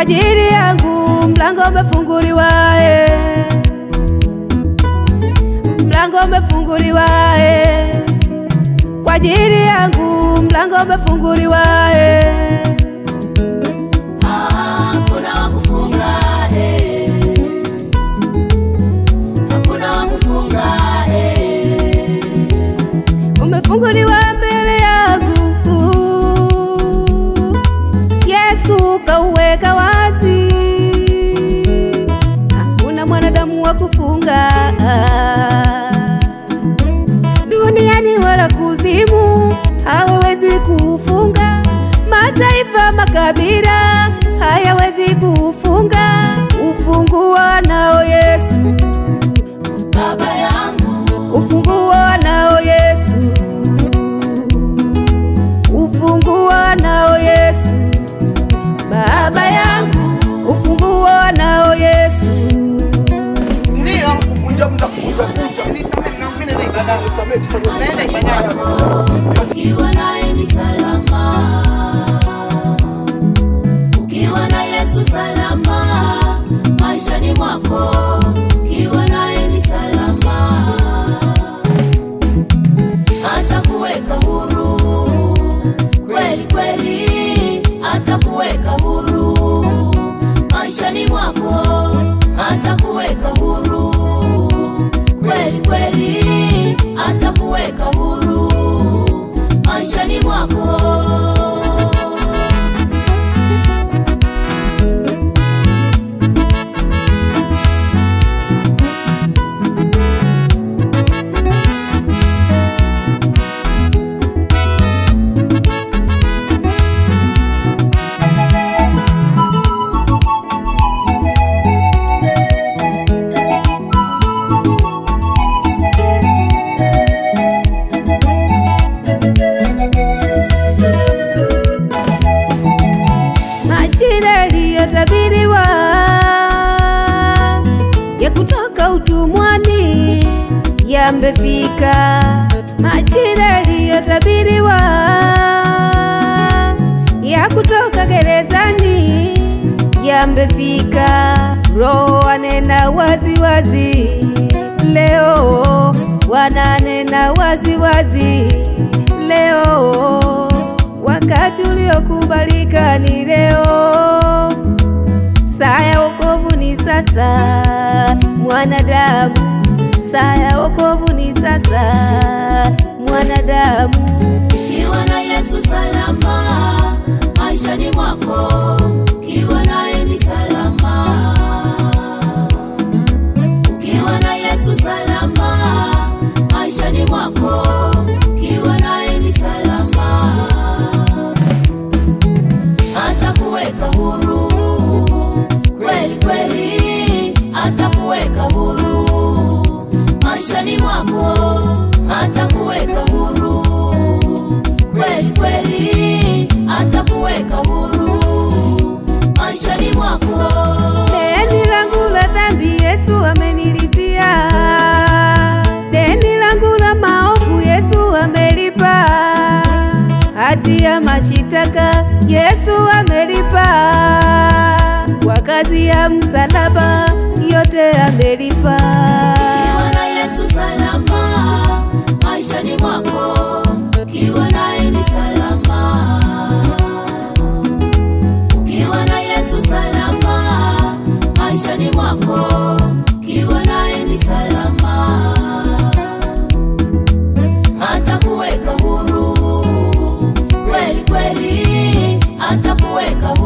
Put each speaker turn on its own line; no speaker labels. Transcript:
ajili yangu mlango umefunguliwa, eh. mlango umefunguliwa, eh. kwa ajili yangu mlango umefunguliwa, eh.
Hakuna wa kufunga, eh. Hakuna wa kufunga, eh.
umefunguliwa mbele yangu, Yesu kauweka wazi, hakuna mwanadamu wa kufunga duniani wala kuzimu, hawawezi kufunga. Mataifa, makabila hayawezi kufunga. Ufunguo nao Yesu,
Baba yangu,
ufunguo nao Yesu, ufunguo nao Yesu, Baba yangu, ufunguo nao Yesu.
Ndio kuvunja mda kuvunja vunja.
ukiwa naye ni salama, ukiwa na Yesu salama maishani mwako, ukiwa naye ni salama, atakuweka huru kweli kweli, atakuweka huru maishani mwako, atakuweka huru kweli kweli, atakuweka huru maishani mwako.
majira yaliyotabiriwa ya kutoka utumwani yamefika, majira yaliyotabiriwa ya kutoka gerezani yamefika. Roho anena wazi wazi leo, wananena wazi wazi leo wakati uliokubalika ni leo, saa ya wokovu ni sasa, mwanadamu. Saa ya wokovu ni sasa, mwanadamu.
Ukiwa na Yesu salama maishani mwako, ukiwa naye ni salama. Ukiwa na Yesu salama maishani mwako, ukiwa naye ni salama. Atakuweka huru kweli kweli, atakuweka huru maishani mwako, atakuweka huru kweli kweli, atakuweka huru maishani mwako.
Deni langu la dhambi Yesu amenilipia, deni langu la maovu Yesu amelipa, hati ya mashitaka Yesu amelipa, kwa kazi ya msalaba yote amelipa.
Ukiwa na Yesu salama maishani mwako, ukiwa naye ni salama. Ukiwa na Yesu salama maishani mwako, ukiwa naye ni salama. Atakuweka huru kweli kweli, atakuweka